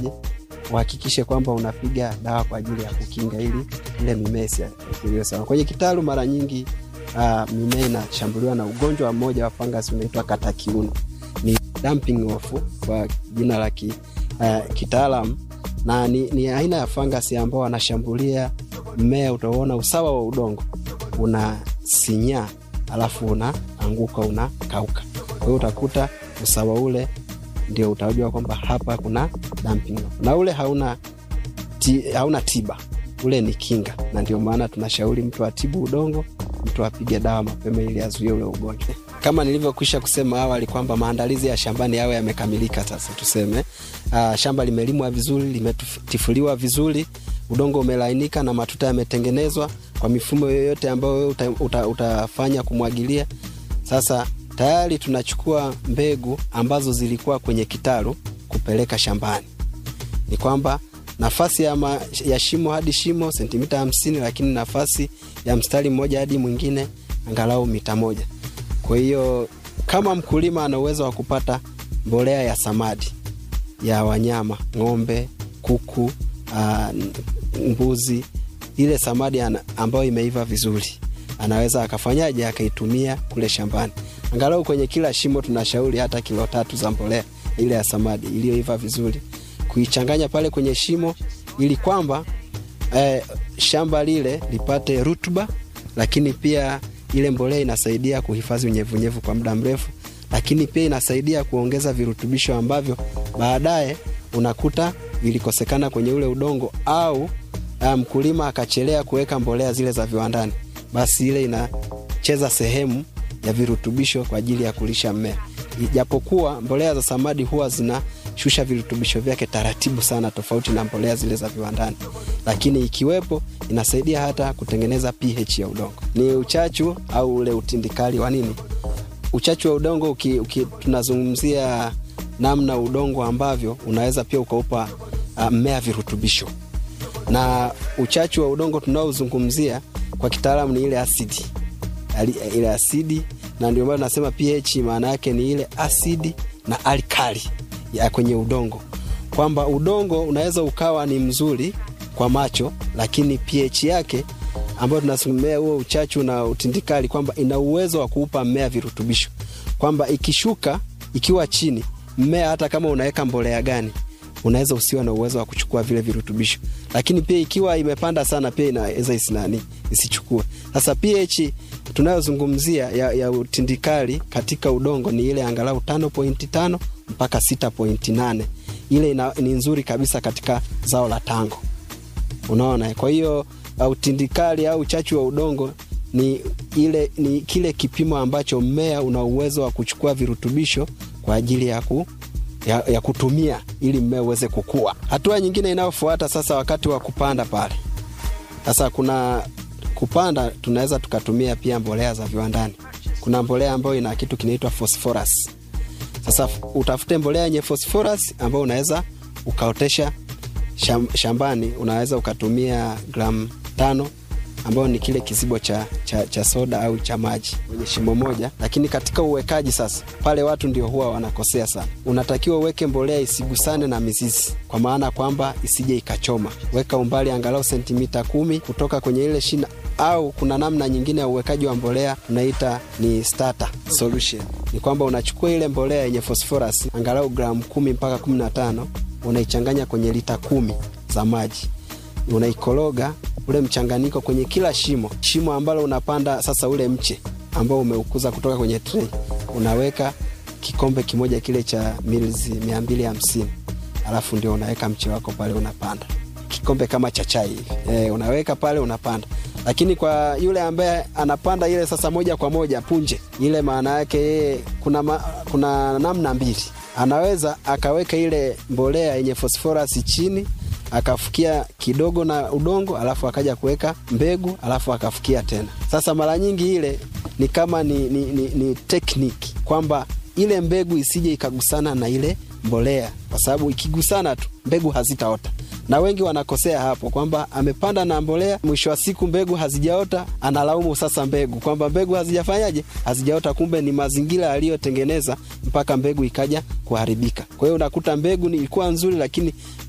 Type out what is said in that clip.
ufanyeje, uhakikishe kwamba unapiga dawa kwa ajili ya kukinga ili ile mimea isiathiriwe sana. Kwenye kitalu mara nyingi uh, mimea inashambuliwa na ugonjwa mmoja wa fungus unaitwa katakiuno, ni dumping off kwa jina la ki, uh, kitaalam na ni, ni aina ya fangasi ambao wanashambulia mmea. Utaona usawa wa udongo unasinyaa, alafu unaanguka unakauka. Kwa hiyo utakuta usawa ule ndio utajua kwamba hapa kuna dumping off. Na ule hauna, ti, hauna tiba, ule ni kinga, na ndio maana tunashauri mtu atibu udongo, mtu apige dawa mapema ili azuie ule ugonjwa. Kama nilivyokwisha kusema awali kwamba maandalizi ya shambani yawe yamekamilika. Sasa tuseme uh, shamba limelimwa vizuri, limetifuliwa vizuri, udongo umelainika na matuta yametengenezwa kwa mifumo yoyote ambayo uta, uta, utafanya kumwagilia. Sasa tayari tunachukua mbegu ambazo zilikuwa kwenye kitalu kupeleka shambani. Ni kwamba nafasi ya, ma, ya shimo hadi shimo sentimita hamsini, lakini nafasi ya mstari mmoja hadi mwingine angalau mita moja. Kwa hiyo kama mkulima ana uwezo wa kupata mbolea ya samadi ya wanyama ng'ombe, kuku, uh, mbuzi, ile samadi ambayo imeiva vizuri, anaweza akafanyaje akaitumia kule shambani. Angalau kwenye kila shimo tunashauri hata kilo tatu za mbolea ile ya samadi iliyoiva vizuri, kuichanganya pale kwenye shimo ili kwamba eh, shamba lile lipate rutuba, lakini pia ile mbolea inasaidia kuhifadhi unyevunyevu kwa muda mrefu, lakini pia inasaidia kuongeza virutubisho ambavyo baadaye unakuta vilikosekana kwenye ule udongo, au mkulima um, akachelea kuweka mbolea zile za viwandani, basi ile inacheza sehemu ya virutubisho kwa ajili ya kulisha mmea. Ijapokuwa mbolea za samadi huwa zinashusha virutubisho vyake taratibu sana, tofauti na mbolea zile za viwandani, lakini ikiwepo inasaidia hata kutengeneza pH ya udongo. Ni uchachu au ule utindikali wa nini, uchachu wa udongo uki, uki, tunazungumzia namna udongo ambavyo unaweza pia ukaupa mmea uh, virutubisho, na uchachu wa udongo tunaozungumzia kwa kitaalamu ni ile asidi ile asidi, na ndio maana tunasema pH maana yake ni ile asidi na alkali ya kwenye udongo, kwamba udongo unaweza ukawa ni mzuri kwa macho, lakini pH yake ambayo tunasomea huo uchachu na utindikali, kwamba ina uwezo wa kuupa mmea virutubisho, kwamba ikishuka ikiwa chini, mmea hata kama unaweka mbolea gani unaweza usiwe na uwezo wa kuchukua vile virutubisho, lakini pia ikiwa imepanda sana, pia inaweza isinani isichukue. Sasa pH tunayozungumzia ya, ya utindikali katika udongo ni ile angalau 5.5 mpaka 6.8. Ile ina, ni nzuri kabisa katika zao la tango, unaona. Kwa hiyo utindikali au uchachu wa udongo ni ile ni kile kipimo ambacho mmea una uwezo wa kuchukua virutubisho kwa ajili ya ku ya, ya kutumia ili mmea uweze kukua. Hatua nyingine inayofuata sasa, wakati wa kupanda pale sasa, kuna kupanda, tunaweza tukatumia pia mbolea za viwandani. Kuna mbolea ambayo ina kitu kinaitwa phosphorus. Sasa utafute mbolea yenye phosphorus ambayo unaweza ukaotesha shambani. Unaweza ukatumia gramu tano ambayo ni kile kizibo cha, cha, cha soda au cha maji kwenye shimo moja. Lakini katika uwekaji sasa, pale watu ndio huwa wanakosea sana. Unatakiwa uweke mbolea isigusane na mizizi, kwa maana kwamba isije ikachoma. Weka umbali angalau sentimita kumi kutoka kwenye ile shina, au kuna namna nyingine ya uwekaji wa mbolea tunaita ni starter solution. Ni kwamba unachukua ile mbolea yenye phosphorus angalau gramu kumi mpaka kumi na tano unaichanganya kwenye lita kumi za maji, unaikoroga ule mchanganyiko kwenye kila shimo, shimo ambalo unapanda sasa ule mche ambao umeukuza kutoka kwenye tray, unaweka kikombe kimoja kile cha mililita mia mbili hamsini alafu ndio unaweka mche wako pale, unapanda kikombe kama cha chai hivi e, unaweka pale unapanda. Lakini kwa yule ambaye anapanda ile sasa moja kwa moja punje ile, maana yake yeye kuna, ma, kuna namna mbili, anaweza akaweka ile mbolea yenye fosforasi chini akafukia kidogo na udongo alafu akaja kuweka mbegu alafu akafukia tena. Sasa mara nyingi ile ni kama ni, ni, ni, ni tekniki kwamba ile mbegu isije ikagusana na ile mbolea, kwa sababu ikigusana tu mbegu hazitaota, na wengi wanakosea hapo kwamba amepanda na mbolea, mwisho wa siku mbegu hazijaota, analaumu sasa mbegu kwamba mbegu hazijafanyaje, hazijaota. Kumbe ni mazingira aliyotengeneza mpaka mbegu ikaja kuharibika. Kwa hiyo unakuta mbegu ilikuwa nzuri, lakini